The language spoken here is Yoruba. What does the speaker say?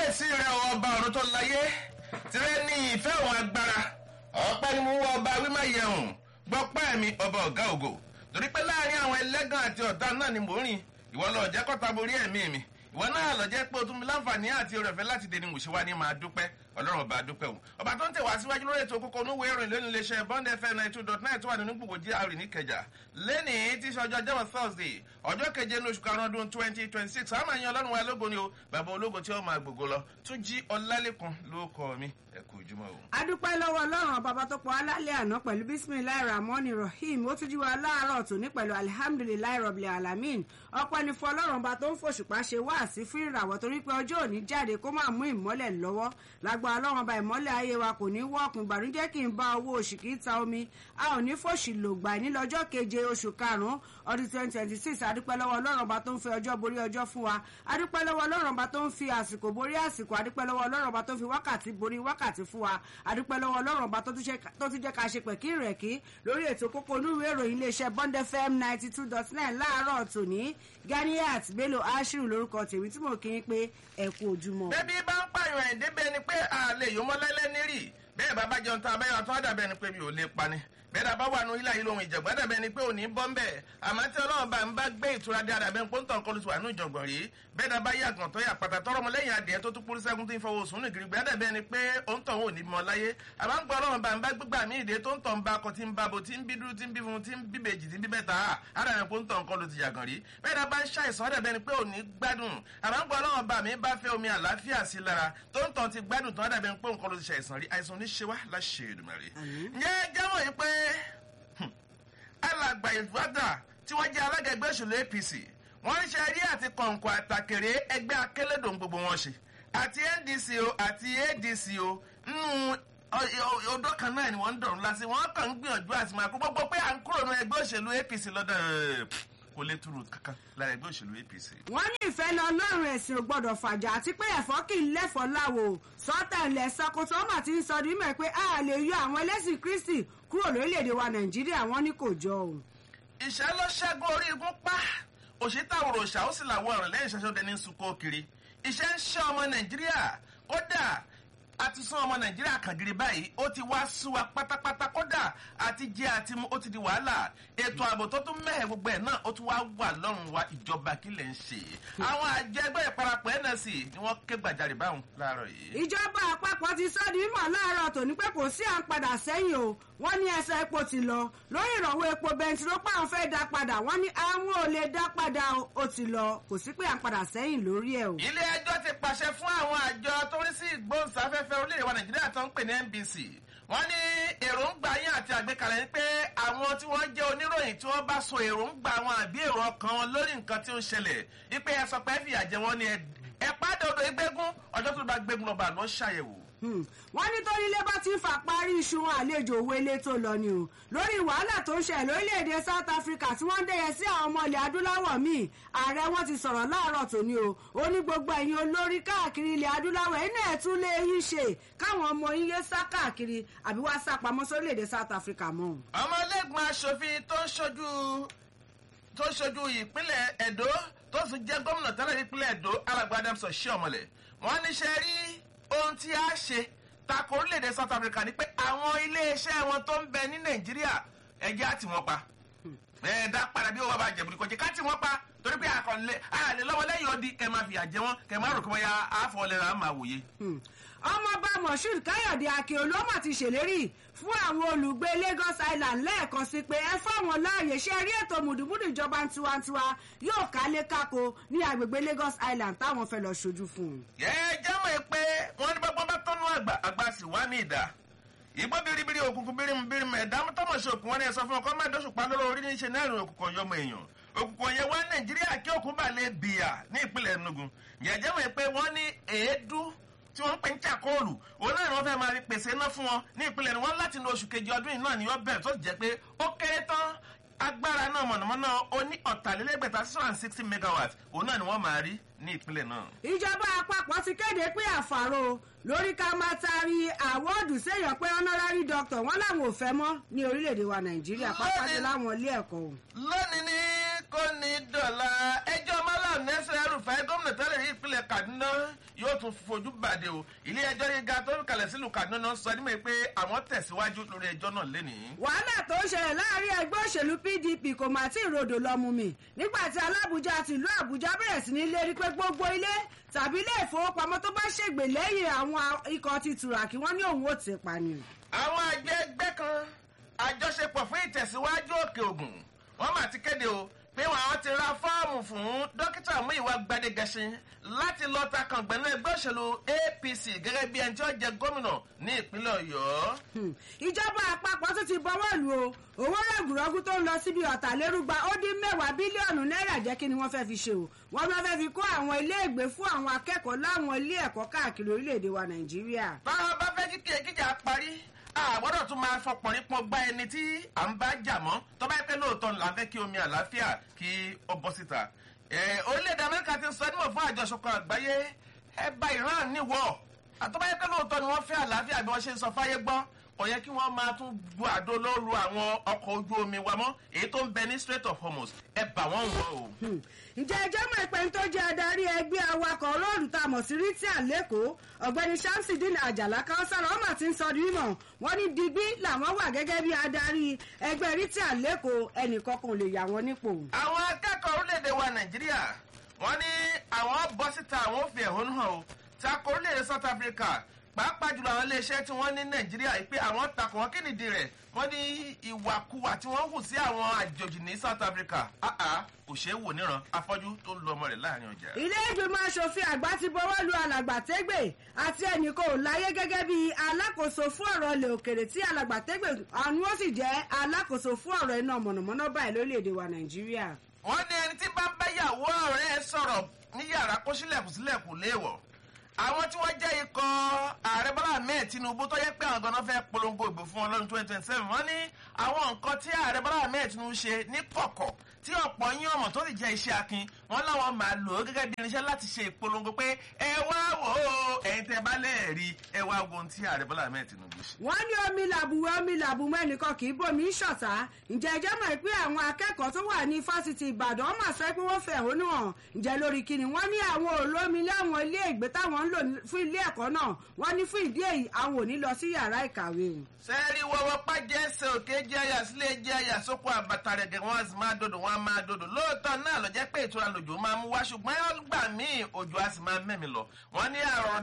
kábíyèsí rẹ ọba ọ̀run tó láyé tirẹ̀ ní ìfẹ́ òun agbára ọpẹ́ ni mo wọ ọba wímá yẹun gbọ́pẹ́ mi ọba ọ̀gá ògo torí pé láàrin àwọn ẹlẹ́gàn àti ọ̀tá náà ni mò ń rìn ìwọ lọ jẹ́ kọ́ta borí ẹ̀mí mi ìwọ náà lọ jẹ́ pé o tún mi láǹfààní àti oore ọ̀fẹ́ láti dènì wòṣíwá ní máa dúpẹ́ ọlọ́run ọba dúpẹ́ o ọba tó ń tẹ̀ wá síwájú lórí ètò kókó onúwé ìròyìn lónìí iléeṣẹ́ bond fm ninety two dot nine tó wà nínú gbogbo gr níkẹjà lẹ́nìí tí í ṣe ọjọ́ jẹ́wọ́ thursday ọjọ́ keje ní oṣù karùn-ún ọdún twenty twenty six àmọ́ àyàn ọlọ́run wa lógo ni o bàbá ológo tí ó máa gbogbo lọ tún jí ọlálẹ́kùn ló kọ́ mi ẹ kú ojúmọ́ o. adúpẹ́ lọ́wọ́ ọlọ́run bàbá tó pọ̀ alálẹ́ àná pẹ̀lú bisimilahi rahman rahim ó tún jí wa láàárọ̀ tòní pẹ̀lú alihamdulilayi rọ̀bìlẹ̀ alamin ọpẹ́ ni fún ọlọ́run bá tó ń fòṣùpá ṣe wá sí fún ìràwọ̀ torí pé ọjọ́ òní jáde kó máa mú ìmọ́lẹ̀ lọ́wọ́ lágbà ọlọ́run bá ìmọ́lẹ̀ ayé wa kò ní wọ́ọ̀kùn ìbànújẹ́ kì í bá owó oṣù kì í ta omi a ò ní fòṣì lògbà ní lọ́jọ́ keje oṣù karùn-ún ọdún twenty twenty six adúpẹ́ lọ́wọ́ ọlọ́run bá tó ń fi ọjọ́ borí ọjọ́ fún wa adúpẹ́ lọ́wọ́ ọlọ́run bá tó ń fi àsìkò borí àsìkò adúpẹ́ lọ́wọ́ ọlọ́run bá tó ń fi wákàtí borí wákàtí fún wa adúpẹ́ lọ́wọ́ ọlọ́run bá tó tún jẹ́ ká ṣe pẹ̀kí rẹ̀ kí lórí ètò kókó onúwé ìròyìn iléeṣẹ́ bond fm ninety two dot nine láàárọ̀ tòní ganiat bello ashiru lórúkọ tèmi tí mo kí n pé ẹ kú ojúmọ́. bẹ́bí bá ń pààyàn ẹ̀ débẹ̀ ni pé àlè yòó mọ́lẹ́lẹ́ nírì bẹ́ẹ̀ bàbá jẹun tán abẹ́yọ̀ tó dàbẹ̀ ni pé mi ò lè pani bẹ́ẹ̀ dàbá wà nù ilé ayé lóhun ìjọ̀gbọ́n dàbẹ̀ ni pé òní bọ́ ń bẹ̀ àmọ́ tí ọlọ́run bá ń bá gbé ìtura dé àdàbẹ̀ ń pọ́ńtàn kọlu sí wà nù ìjọ̀gbọ̀n rí bẹ́ẹ̀ dàbá yàgàn tó yà pàtà tọrọ mọ lẹ́yìn adìẹ tó tún kúrú sẹ́gun tó ń fọwọ́ sùn nìgiri bẹ́ẹ̀ dàbẹ̀ ni pé òun tàn ò ní mọ láyé àmọ́ ń gbọ́ ọlọ́run bá ń bá gbígbà mí ìdè tó ń tàn bá akọ tí ń bá bo tí ń bí dúró tí ń bí fun tí ń bí bèjì tí ń bí bẹ́ta àdàbẹ̀ pọ́ńtàn kọlu ti yàgàn rí bẹ́ẹ̀ dàbá ń ṣàìsàn àdàbẹ̀ ni pé òní gbádùn àmọ́ ń gbọ́ ọlọ́run bá mi bá fẹ́ omi àlàáfíà sí lára tó ń tàn ti gbádùn tó àdàbẹ̀ ń pé òun kọlu ti ṣàìsàn rí àìsàn ní ṣe wá láṣẹ Èdùmàrè ǹjẹ́ jáwọ́ yìí pé alàgbà ìfúdà tí wọ́n jẹ́ alága ẹgbẹ́ òṣèlú apc wọ́n ń ṣe eré àti kọ̀ǹkọ̀ àtàkèrè ẹgbẹ́ akérèdọ́n gbogbo wọn ṣe àti ndc o àti adc o nínú odò kan náà ni wọ́n ń dọ̀rùn lásì wọ́n kàn ń gbìyànjú àti máa kó gbogbo pé à ń kúrò ní ẹgbẹ́ òṣèlú apc lọ́dọ̀ kò lè túrú kankan lára ẹgbẹ́ òṣèlú apc. wọ́n ní ìfẹ́ lọ lọ́rùn ẹ̀sìn ò gbọ́dọ̀ fàjà àti pé ẹ̀fọ́ kì í lẹ́fọ̀ọ́ láwo sọ́tà ilẹ̀ sakoto ọmọ tí ń sọ ní mẹ́ pé a lè yọ àwọn ẹlẹ́sìn kristi kúrò lórílẹ̀‐èdè wa nàìjíríà wọ́n ní kò jọ o. ìṣẹ́ ló ṣẹ́gun orí igun pa òṣìṣẹ́ òṣà ó sì làwọn ọ̀rọ̀ lẹ́yìn ìṣẹ́ṣọ́ dẹni ń sunkún kiri iṣẹ́ ń ṣe ọmọ nàìjíríà kódà àti sún ọmọ nàìjíríà kàngiri báyìí ó ti wá sú wa pátápátá kódà àti jẹ àti mu ó ti di wàhálà ètò ààbò tó tún mẹ́hẹ̀ gbogbo ẹ̀ náà ó tún wá wà lọ́rùn wa ìjọba kí lè ń ṣe àwọn àjọ ẹgbẹ́ ìparapọ̀ nsc ni wọ́n ké gbàjarè báwọn láàárọ̀ yìí. ìjọba àpapọ̀ ti sọ di mímọ̀ láàárọ̀ tòní pé kò sí à ń padà sẹ́yìn o wọ́n ní ẹsẹ̀ epo ti lọ lórí ìrànwọ́ epo bẹntiró pé àwọn fẹ́ dá padà wọ́n ní àwọn ò lè dá padà ó ti lọ kò sí pé à ń padà sẹ́yìn lórí ẹ̀ o. ilé ẹjọ́ ti pàṣẹ fún àwọn àjọ tó rí sí ìgbóhùnsáfẹ́fẹ́ orílẹ̀-èdè wa nàìjíríà tó ń pè ní nbc wọ́n ní èròǹgbà yín àti àgbékalẹ̀ ni pé àwọn tí wọ́n jẹ́ oníròyìn tí wọ́n bá so èròǹgbà wọn àbí èrò ọkàn wọn lórí nǹkan tí ó ń ṣẹlẹ̀ wípé ẹ sọ pé ẹ fìyà jẹ wọn ni ẹ pàdé odò ìgbégún ọjọ́ tó bá gbégún lọ́ba lọ́ ṣàyẹ̀wò wọ́n ní torílé bá ti ń fà parí iṣu wọn àlejò owó ilé tó lọ ni o lórí wàhálà tó ń ṣẹlẹ̀ lórílẹ̀‐èdè south africa tí wọ́n ń dẹ̀yẹ sí àwọn ọmọ ilẹ̀ adúláwọ̀ míì ààrẹ wọn ti sọ̀rọ̀ láàárọ̀ tòní o ó ní gbogbo ẹ̀yin olórí káàkiri ilẹ̀ adúláwọ̀ ẹ̀yin náà tún lè yín ṣe káwọn ọmọ yín yé sá káàkiri àbí wá sá pamọ́ sórílẹ̀‐èdè south africa mọ́. ọmọlẹ́gbọ̀n aṣòfin tó ń ṣojú tó ń ṣojú ìpínlẹ̀ ẹ̀dó tó sì jẹ́ gómìnà tẹ́lẹ̀ ìpínlẹ̀ ẹ̀dó alàgbà adamson ṣé ọmọlẹ̀ wọ́n ní ṣe rí ohun tí a ṣe tako orílẹ̀-èdè south africa ni pé àwọn iléeṣẹ́ wọn tó ń bẹ ní nàìjíríà ẹ̀jẹ̀ á tì wọ́n pa ẹ̀ẹ́dá padà bí wọ́n bá jẹ̀bù ní kọjá ká tì wọ́n pa torí pé àkànlẹ̀ àlè lọ́wọ́ lẹ́yìn odi kẹ́ máa fìyà jẹ wọ́n kẹ́ máa rò kí wọ́n ya àfọ̀lẹ́ra máa wòye. ọmọọba moshood káyọ̀dé akíolómà ti ṣèlérí fún àwọn olùgbé lagos island lẹ́ẹ̀kan sí pé ẹ fáwọn láàyè ṣe rí ètò mùdùmùdù ìjọba tiwantiwa yóò kálé kákó ní agbègbè lagos island táwọn fẹ́ lọ ṣojú fún un. ẹ jẹ́mọ̀ pé wọ́n ní bọ́gbọ́n bá tọ́nú àgbà àgbà sì wá ní ìdá ìgbọ́ biribiri òkùnkùn birimbirim ẹ̀dá tọ́mọ̀ ṣe òkun wọn ni ẹ sọ fún ọkọ mẹ́ẹ̀dọ́sùn pa lọ́rọ̀ orí níṣẹ́ náà ìrìn òkùnkùn yọmọ èèyàn òkùnkùn yẹn wá nàìjíríà kí òkun bá lè bìyà ní ìpínlẹ̀ enugu yẹ̀jẹ̀ wọ̀ pé wọ́n ní èédú tí wọ́n ń pè ń chakóòlù òun náà ni wọ́n fẹ́ máa rí pèsè iná fún wọn ní ìpínlẹ̀ ni wọ́n láti ní oṣù kejì ọdún yìí náà ni wọ́n bẹ̀rẹ̀ tó jẹ́ pé ó kéré tán agbára náà mọ̀nàmọ́ná ó ní ọ̀tàlélẹ́gbẹ̀ta six hundred and sixty megawatt òun náà ni wọ́n máa rí ní ìpínlẹ̀ náà. ìjọba àpapọ̀ ti kéde pé àfàrò lórí ká máa taari àwọ́ọ̀dù séèyàn pé honorary doctor wọn làwọn ò fẹ́ mọ́ ní orílẹ̀-èdè wa nàìjíríà pápájọ láwọn ilé ẹ̀kọ́ o. lónìí ní kò ní dọ̀la ẹjọ́ malam nẹ́sẹ̀ rúfẹ́ gómìnà tẹ́lẹ̀ ní ìpínlẹ̀ kaduna yóò tún fojú bàdé o ilé ẹjọ́ gíga tó kalẹ̀ sílùú kaduna sọ nímọ̀ pé àwọn tẹ̀síwájú lórí ẹjọ́ náà lénìí. wàhálà tó ń ṣẹlẹ̀ láàrin ẹgbẹ́ òṣèlú pdp kò mà tí ì rodò lọ́mú mi nígbà tí alábùjá tìlú àbújá bẹ̀rẹ̀ sí ní lérí pé gbogbo ilé tàbí ilé ìfowópamọ́ tó bá ṣègbè lẹ́yìn àwọn ikọ̀ ti tùràkì wọ́n ní òun ò ti pànìyàn. àwọn àgbẹ̀ ẹgbẹ́ kan àjọṣepọ̀ fún ìtẹ̀síwájú òkè ògùn wọ́n mà ti kéde o pé àwọn ti ra fọ́ọ̀mù fún dókítà Múyìwá Gbadégẹṣin láti lọ ta kàngbẹ́nu ẹgbẹ́ òṣèlú APC gẹ́gẹ́ bí ẹni tí ó jẹ gómìnà ní ìpínlẹ̀ Ọ̀yọ́. ìjọba àpapọ̀ tún ti bọ́wọ́ lù o owó rẹ̀gùrọ́gù tó ń lọ síbi ọ̀tàlérúgba ó dín mẹ́wàá bílíọ̀nù náírà jẹ́ kí ni wọ́n fẹ́ fi ṣe o wọ́n máa fẹ́ fi kó àwọn iléègbé fún àwọn akẹ́kọ̀ọ́ láwọn ilé ẹ̀kọ́ káàkiri orílẹ̀-èdè wa Nàìjíríà. báwa bá fẹ́ kí kíkà parí àgbọ́dọ̀ tún máa fọpọ̀rin pọ̀ gbá ẹni tí à ń bá jà mọ́ tó bá yẹ pé lóòótọ́ là ń fẹ́ kí omi àlàáfíà kí ó bọ́ síta. orílẹ̀-èdè Amẹ́ríkà ti sọ nímọ̀ fún àjọṣepọ̀ àgbáyé ẹ bá Iran níwọ̀ tó bá yẹ pé lóòótọ́ ni wọ́n fẹ́ àlàáfíà bí wọ́n ṣe ń sọ fáyé gbọ́ kò yẹ kí wọ́n máa tún bu àdó lóru àwọn ọkọ̀ ojú omi wa mọ́ èyí tó ń bẹ ní Strait of Hormuz ẹ bà wọ́n wọ̀ o. ǹjẹ́ ẹjọ́ mọ̀ ìpẹ́ tó jẹ́ adarí ẹgbẹ́ awakọ̀ olóòlù tá a mọ̀ sí rìtíà lẹ́kọ̀ọ́ ọ̀gbẹ́ni Shamsidin Àjàlá káwọ́sára ọmọ àti ń sọ di mímọ̀ wọ́n ní digbí làwọn wà gẹ́gẹ́ bí adarí ẹgbẹ́ rìtíà lẹ́kọ̀ọ́ ẹnìkan kan lè yà wọ́n nípò. àwọn akẹ́kọ̀ọ́ orílẹ̀-èdè wa Nàìjíríà wọ́n ní àwọn bọ́ síta àwọn ò fi ẹ̀hónú hàn o takò orílẹ̀-èdè South Africa pàápàá jùlọ àwọn iléeṣẹ́ tí wọ́n ní nàìjíríà yìí pé àwọn takò wọn kí nìdí rẹ̀ wọ́n ní ìwàkuwà tí wọ́n hù sí àwọn àjòjì ní South Africa àà kò ṣeé wò níran afọ́jú tó ń lu ọmọ rẹ̀ láàrin ọjà. ilé ìgbìmọ̀ asòfin àgbà ti bọwọ́ lu alàgbàtẹ́gbè àti ẹnìkan ò láyé gẹ́gẹ́ bí alákòóso fún ọ̀rọ̀ ilẹ̀ òkèrè tí alàgbàtẹ́gbè àwọn ó sì jẹ́ alákòóso fún ọ̀rọ̀ iná mọ̀nàmọ́ná báyìí lórílẹ̀‐èdè wa nàìjíríà. wọ́n ní ẹni tí bá ń báyàwó ọ̀rẹ́ sọ̀rọ̀ ní yàrá kó sílẹ̀kùn sílẹ̀kùn léèwọ̀ àwọn tí wọ́n jẹ́ ikọ̀ ààrẹ bọ́lá ahmed tinubu tó yẹ pé àwọn ganan fẹ́ polongo ìbò fún wọn lọ́dún twenty twenty seven wọ́n ní àwọn nǹkan tí ààrẹ bọ́lá ahmed tinubu ṣe ní kọ̀kọ̀ tí ọ̀pọ̀ yín ọmọ tó sì jẹ́ iṣẹ́ akin wọ́n láwọn máa lò ó gẹ́gẹ́ bí irinṣẹ́ láti ṣe ìpolongo pé ẹ wá wò ó ẹ̀yin tẹ́ bá lẹ́ẹ̀rí ẹ wá wo ohun tí ààrẹ bọ́lá ahmed tinubu ṣe. wọ́n ní omi làbùwẹ̀ omi làbùmọ́ ẹnìkan kì í bomi ṣọ̀tá ǹjẹ́ ẹjẹ́ mọ̀ pé àwọn akẹ́kọ̀ọ́ tó wà ní fásitì ìbàdàn mà sọ pé wọ́n fẹ̀hónú hàn ǹjẹ́ lórí kíni wọ́n ní àwọn olómi láwọn ilé ìgbé táwọn ń lò fún ilé ẹ̀kọ́ náà wọ́n ní fún ìdí èyí àwọn ò ní lọ sí yàrá ìkàwé o. sẹ́ẹ̀rì wọ́wọ́ pàjẹ́ ẹsẹ̀ òkè jẹ́ àyà sílé jẹ́ àyà sóko àbàtà rẹ̀ gẹ̀ wọ́n sì máa dòdò wọ́n á máa dòdò lóòótọ́ náà ló jẹ́ pé ìtura lòjò máa mú wá ṣùgbọ́n ọgbà míì òjò á sì máa mẹ́mi lọ wọ́n ní àrùn